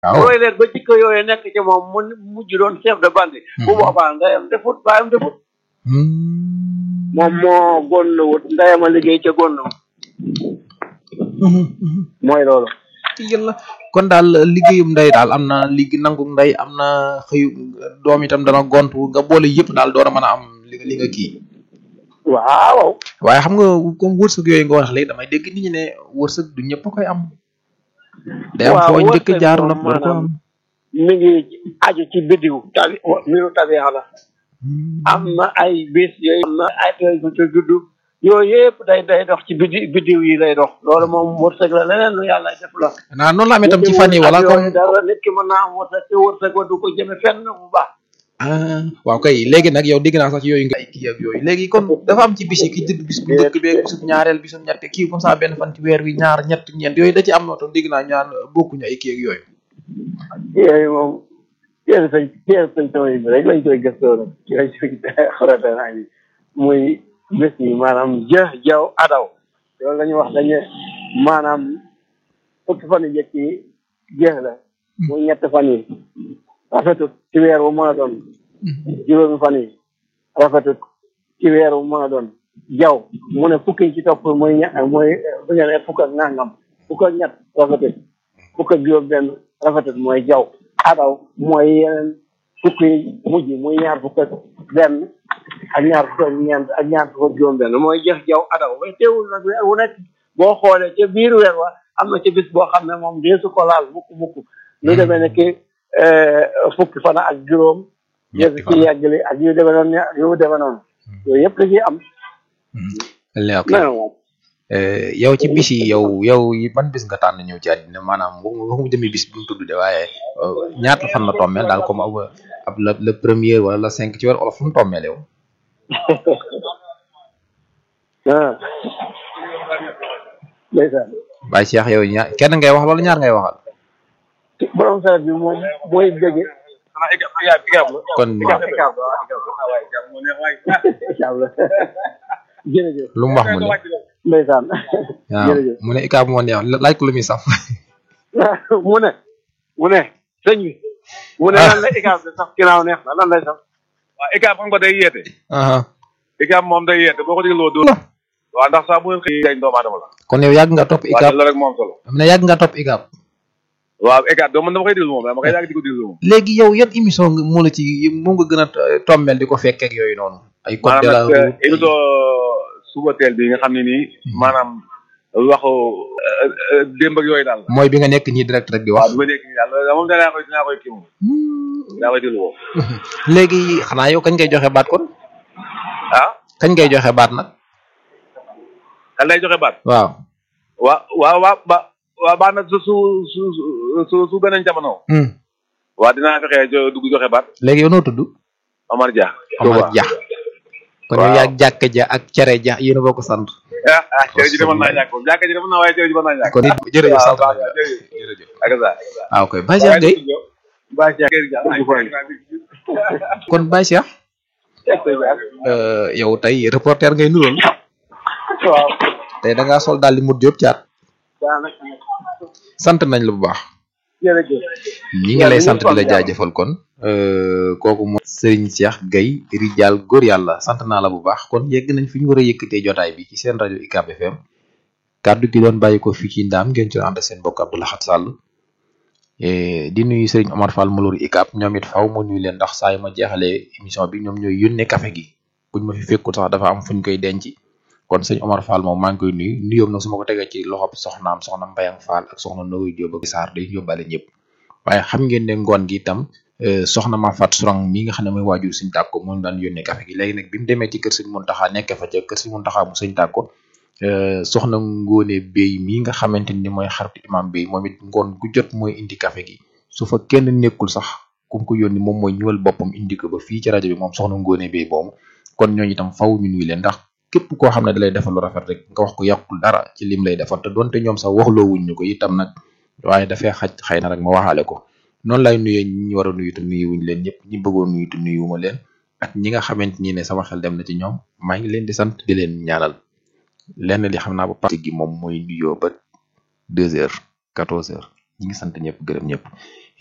waaw roy leen ba jikko yooyu nekk ci moom mu mujj doon chef de bande bu boobaa ndeyam defut baayam defut moom moo gonn wut ndeyam a liggéey ca gonn mooy loolu yàlla kon daal liggéeyum ndey daal am na ligg nangu ndey am na xëyu doom itam dana gontu nga boole yëpp daal door a mën a am li nga li nga kii waaw waaye xam nga comme wërsëg yooyu nga wax léegi damay dégg nit ñi ne wërsëg du ñëpp a koy am day am foo njëkk a jaar nag door ko am mi ngi aju ci biddiw tabi mbiru tabiya la am na ay bis yooyu am na ay yooyu ci juddu yooyu yëpp day day dox ci biddi biddiw yi lay dox loolu moom wërsëg la leneen lu yàlla def la naa noonu la amee tam ci fan yi wala comme dara nit ki mën naa am wërsëg te wërsëg wa du ko jëme fenn bu baax ah waaw kay léegi nag yow dégg naa sax ci yooyu nga ay kii ak yooyu léegi kon dafa am ci bis yi ki judd bis bu njëkk beeg bisub ñaareel bisub ñett kii comme ça benn fan ci weer wi ñaar ñett ñeent yooyu da ci am noonu dégg naa ñaan bokkuñu ay kii ak yooyu yooyu moom téere sañ téere sañ taway bi rek lañ koy gëstoo nag ci lañ koy xorate naa ni muy bés yi maanaam jë jaw adaw loolu la ñuy wax dañu maanaam fukki fan yu njëkk yi jeex la muy ñett fan yi rafetut ci weer wu mën a doon juróomi fan yi rafetut ci weer wu mën a doon jaw mu ne fukki yi ci topp mooy ña mooy bu ñu nee fukk ak nangam fukk ak ñett rafetut fukk ak juróom benn rafetut mooy jaw adaw mooy yeneen fukk yi mujj muy ñaar fukk ak benn ak ñaar fukk ak ñeent ak ñaar fukk ak juróom benn mooy jeex jaw adaw way teewul nag weer wu nekk boo xoolee ca biir weer wa am na ci bis boo xam ne moom deesu ko laal mukk mukk lu demee ne ki fukki fan ak juróom yéen ci yàggali ak yu demee noonu yu demee noonu yooyu yëpp da ciy am ok non moom yow ci bis yi yow yow yi ban bis nga tànn ñëw ci àddina maanaam waxuma jëmi bis bi mu tudd de waaye ñaata fan la tommeel daal comme ab ab la le premier wala la cinq ci weer wala fu mu tommeel yow ah ndeysaan Baye Cheikh yow ñaar kenn ngay wax wala ñaar ngay waxal borom saret bi moom mooy bëgge kon ikaab ikaab ikaab la jërëjëf lu mu wax mu ne ndeysaan waaw jërëjëf mu ne ikaab moo neex laaj ko lu muy saf mu ne mu ne sëñ bi mu ne lan la ikaab de sax ginnaaw neex na lan lay sax waaw ICAP xam nga day yeete aha ICAP moom day yeete boo ko dégloo doo waaw ndax saa bu ngeen xëy jañ doomu aadama la kon yow yàgg nga topp waaw ikaab loolu rek moom solo am na yàgg nga topp ikaab waaw ICAP doo man dama koy déglu moom dama koy yàgg di ko déglu moom léegi yow yan émission nga moo la ci moom nga gën a tommeel di ko fekkee ak yooyu noonu ay code de la maanaam nag route émission suba teel bi nga xam ne nii maanaam waxu démb ak yooyu daal mooy bi nga nekk nii direct rek di waaw wax bi ma nekk nii daal loolu moom danaa koy dinaa koy kii moom dinaa koy déglu moom léegi xanaa yow kañ ngay joxe baat kon ah kañ ngay joxe baat nag kan lay joxe baat waaw waa waa waa ba waa baax na su su su su su beneen jamono hmm. waa dinaa fexe jo dugg joxe baat léegi yow noo tudd Omar Dia Omar Dia kon yow Waaw. yaag jàkk ja ak cere ja yéen a bokk sant ah ah cere ji demoon naa ñàkk jàkka ji demoon naa waaye cere ji mën naa ñàkk kon it jërëjëf waaw sant waaw nañ la jërëjëf jërëjëf ak ça waaw koy Baye Cheikh Gueye Baye Cheikh kon Baye Cheikh euh, yow tey reporter ngay nuroon waaw tey da ngaa sol daal di mut jóob caat daanaka sant nañ la bu baax jërëjëf ñi ngi lay sant di la jaajëfal kon euh, kooku mooy Serigne Cheikh Gueye Rijal góor yàlla sant naa la bu baax kon yegg nañ fi ñu war a yëkkatee jotaay bi ci seen rajo UCAB FM kàddu gi doon bàyyi ko fii ci ndaam ngeen ci ànd ak seen bokk Abdou Lahad Sall Eh, di nuyu Serigne Omar Fall Malour UCAB ñoom it faw ma nuyu leen ndax saa yu ma jeexalee émission bi ñoom ñooy yónnee café gi buñ ma fi fekkul sax dafa am fuñ koy denc kon sëñ Omar Fall moom maa ngi koy nuyu nuyoom nag su ma ko tegee ci loxob soxnaam soxna Mbayang Fall ak soxna Nogoy Diop ak Sarr day yóbbaale ñëpp waaye xam ngeen ne ngoon gi itam eh, soxna ma fat surang mi nga xam ne mooy waajur sëñ tàkko moom daan yónnee café gi léegi nag bi mu demee ci kër sëñ Muntaxa nekk fa ca kër sëñ Muntaxa mu sëñ tàkko eh, soxna ngóone béy mi nga xamante ni mooy xaritu imam béy moom it ngoon gu jot mooy indi café gi su fa kenn nekkul sax ku mu ko yónni moom mooy ñëwal boppam indi ko ba fii ci rajo bi moom soxna ngóone béy boobu kon ñooñu itam faw ñu nuyu leen ndax képp koo xam ne dalay defal lu rafet rek nga wax ko yàqul dara ci lim lay defal te donte ñoom sax waxloo wuñ ñu ko itam nag waaye dafay xaj xëy na rek ma waxaale ko noonu lay nuyee ñi war a nuyu te nuyu wuñ leen ñëpp ñi bëggoon nuyu te nuyuwuma leen ak ñi nga xamante ni ne sama xel dem na ci ñoom maa ngi leen di sant di leen ñaanal lenn li xam naa ba parti gi moom mooy nuyoo ba deux heures quatorze heures ñi ngi sant ñëpp gërëm ñëpp